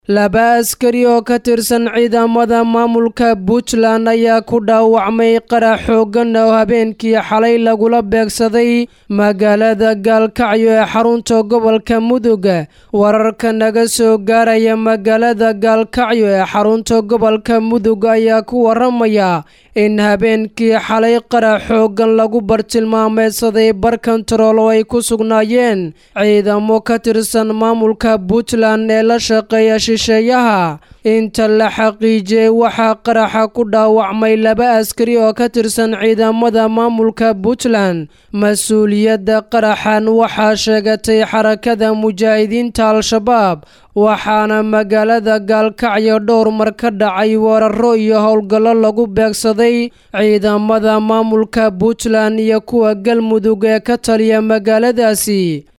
laba askari oo ka tirsan ciidamada maamulka puntland ayaa ku dhaawacmay qarax xooggan oo habeenkii xalay lagula beegsaday magaalada gaalkacyo ee xarunta gobolka mudug wararka naga soo gaaraya magaalada gaalkacyo ee xarunta gobolka mudug ayaa ku waramaya in habeenkii xalay qarax xooggan lagu bartilmaameedsaday bar kontarool oo ay ku sugnaayeen ciidamo ka tirsan maamulka puntland ee la shaqeeya shisheeyaha inta la xaqiijiyey waxaa qaraxa ku dhaawacmay laba askari oo ka tirsan ciidamada maamulka puntland mas-uuliyadda qaraxan waxaa sheegatay xarakada mujaahidiinta al-shabaab waxaana magaalada gaalkacyo dhowr mar ka dhacay weeraro iyo howlgallo lagu beegsaday ciidamada maamulka puntland iyo kuwa galmudug ee ka taliya magaaladaasi